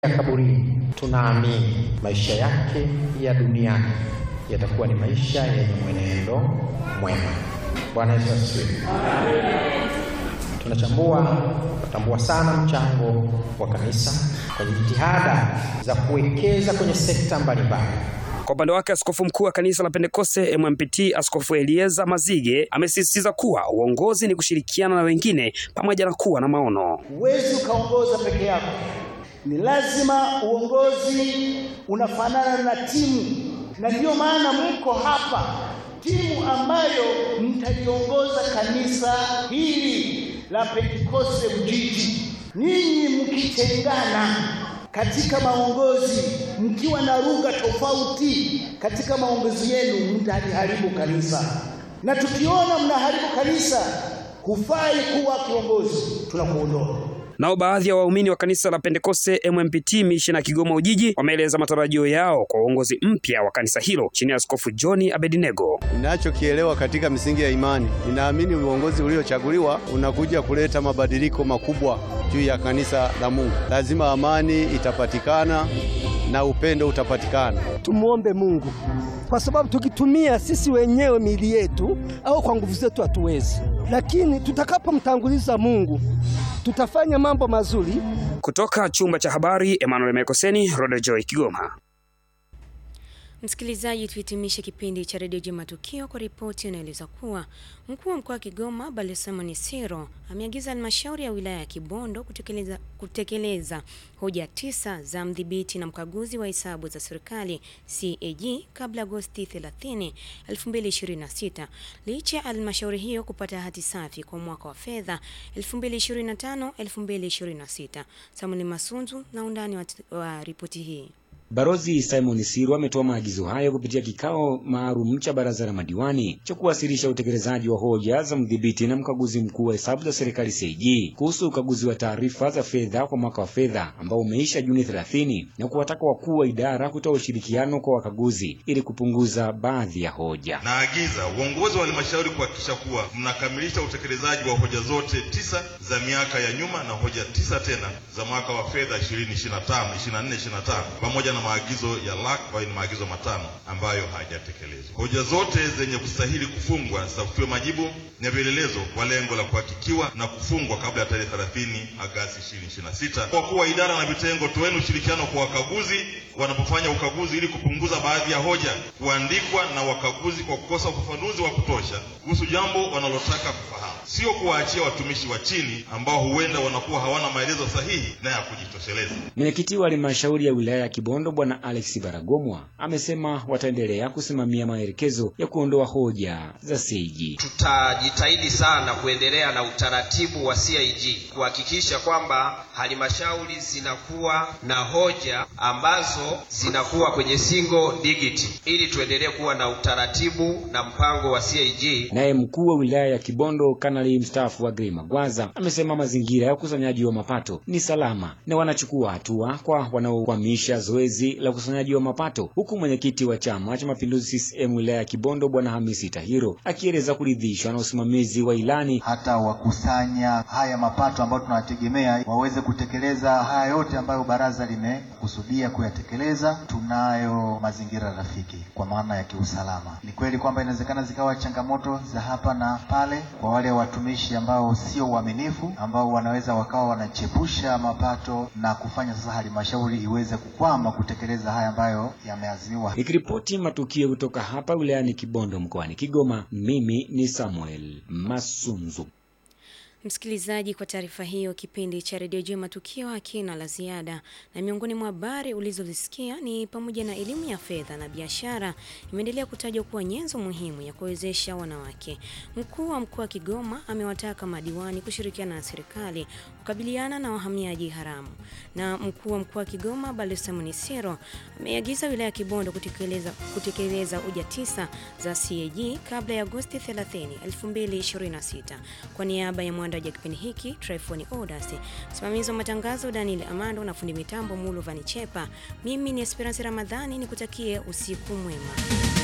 ya kaburini, tunaamini maisha yake ya duniani yatakuwa ni maisha yenye mwenendo mwema. Bwana Yesu asifiwe. Tunachambua tunatambua sana mchango wa kanisa kwenye jitihada za kuwekeza kwenye sekta mbalimbali. Kwa upande wake askofu mkuu wa kanisa la Pentekoste MMPT Askofu Elieza Mazige amesisitiza kuwa uongozi ni kushirikiana na wengine pamoja na kuwa na maono. Huwezi ukaongoza peke yako, ni lazima uongozi unafanana na timu, na ndiyo maana mko hapa, timu ambayo mtaliongoza kanisa hili la Pentekoste Ujiji. Nyinyi mkitengana katika maongozi, mkiwa na lugha tofauti katika maongozi yenu, mtaliharibu kanisa, na tukiona mnaharibu kanisa, hufai kuwa kiongozi, tunakuondoa. Nao baadhi ya waumini wa kanisa la Pentekoste MMPT Mishena Kigoma Ujiji wameeleza matarajio yao kwa uongozi mpya wa kanisa hilo chini ya Askofu John Abednego. Ninachokielewa katika misingi ya imani, ninaamini uongozi uliochaguliwa unakuja kuleta mabadiliko makubwa juu ya kanisa la Mungu. Lazima amani itapatikana na upendo utapatikana. Tumuombe Mungu kwa sababu tukitumia sisi wenyewe miili yetu au kwa nguvu zetu hatuwezi, lakini tutakapomtanguliza Mungu tutafanya mambo mazuri. Kutoka chumba cha habari, Emmanuel Mekoseni, Rodo Joy, Kigoma. Msikilizaji, tuhitimishe kipindi cha redio Jema Matukio kwa ripoti inaeleza kuwa mkuu wa mkoa wa Kigoma Balozi Simon Siro ameagiza halmashauri ya wilaya ya Kibondo kutekeleza, kutekeleza hoja tisa za mdhibiti na mkaguzi wa hesabu za serikali CAG kabla Agosti 30, 2026 licha ya halmashauri hiyo kupata hati safi kwa mwaka wa fedha 2025-2026. Samuel Masunzu na undani wa, wa ripoti hii. Barozi Simon Siro ametoa maagizo hayo kupitia kikao maalum cha baraza la madiwani cha kuwasilisha utekelezaji wa hoja za mdhibiti na mkaguzi mkuu wa hesabu za serikali CAG kuhusu ukaguzi wa taarifa za fedha kwa mwaka wa fedha ambao umeisha Juni 30 na kuwataka wakuu wa idara kutoa ushirikiano kwa wakaguzi ili kupunguza baadhi ya hoja. Naagiza uongozi wa halmashauri kuhakikisha kuwa mnakamilisha utekelezaji wa hoja zote tisa za miaka ya nyuma na hoja tisa tena za mwaka wa fedha 2025 24 25 pamoja na maagizo ya LAC ambayo ni maagizo matano ambayo hayajatekelezwa. Hoja zote zenye kustahili kufungwa zitafutiwe majibu na vielelezo kwa lengo la kuhakikiwa na kufungwa kabla ya tarehe 30 Agasti 2026. Wakuu wa idara na vitengo, toeni ushirikiano kwa wakaguzi wanapofanya ukaguzi ili kupunguza baadhi ya hoja kuandikwa na wakaguzi kwa kukosa ufafanuzi wa kutosha kuhusu jambo wanalotaka kufahamu, sio kuwaachia watumishi wa chini ambao huenda wanakuwa hawana maelezo sahihi na ya kujitosheleza. Mwenyekiti wa halmashauri ya wilaya ya Kibondo Bwana Alex Baragomwa amesema wataendelea kusimamia maelekezo ya kuondoa hoja za CAG. Tutajitahidi sana kuendelea na utaratibu wa CAG kuhakikisha kwamba halmashauri zinakuwa na hoja ambazo zinakuwa kwenye single digit ili tuendelee kuwa na utaratibu na mpango wa CAG. Naye mkuu wa wilaya ya Kibondo Kanali mstaafu Agrey Magwaza amesema mazingira ya ukusanyaji wa mapato ni salama na wanachukua hatua kwa wanaokwamisha zoezi la ukusanyaji wa mapato, huku mwenyekiti wa Chama cha Mapinduzi CCM wilaya ya Kibondo Bwana Hamisi Tahiro akieleza kuridhishwa na usimamizi wa ilani hata wakusanya haya mapato ambayo tunawategemea waweze kutekeleza haya yote ambayo baraza limekusudia kuyatekeleza. Tunayo mazingira rafiki kwa maana ya kiusalama. Ni kweli kwamba inawezekana zikawa changamoto za hapa na pale kwa wale watumishi ambao sio waaminifu, ambao wanaweza wakawa wanachepusha mapato na kufanya sasa halmashauri iweze kukwama kutekeleza haya ambayo yameazimiwa. Nikiripoti matukio kutoka hapa wilayani Kibondo mkoani Kigoma, mimi ni Samuel Masunzu. Msikilizaji, kwa taarifa hiyo, kipindi cha redio juu matukio hakina la ziada, na miongoni mwa habari ulizozisikia ni pamoja na elimu ya fedha na biashara imeendelea kutajwa kuwa nyenzo muhimu ya kuwezesha wanawake. Mkuu wa mkoa wa Kigoma amewataka madiwani kushirikiana na serikali kukabiliana na wahamiaji haramu, na mkuu wa mkoa wa Kigoma Balozi Simon Siro ameagiza wilaya ya Kibondo kutekeleza, kutekeleza hoja tisa za CAG kabla ya Agosti 30, 2026. Kwa niaba ya mwandaji wa kipindi hiki Tryphon Odas, msimamizi wa matangazo Daniel Amando na fundi mitambo Mulu Vanichepa, mimi ni Esperance Ramadhani, nikutakie usiku mwema.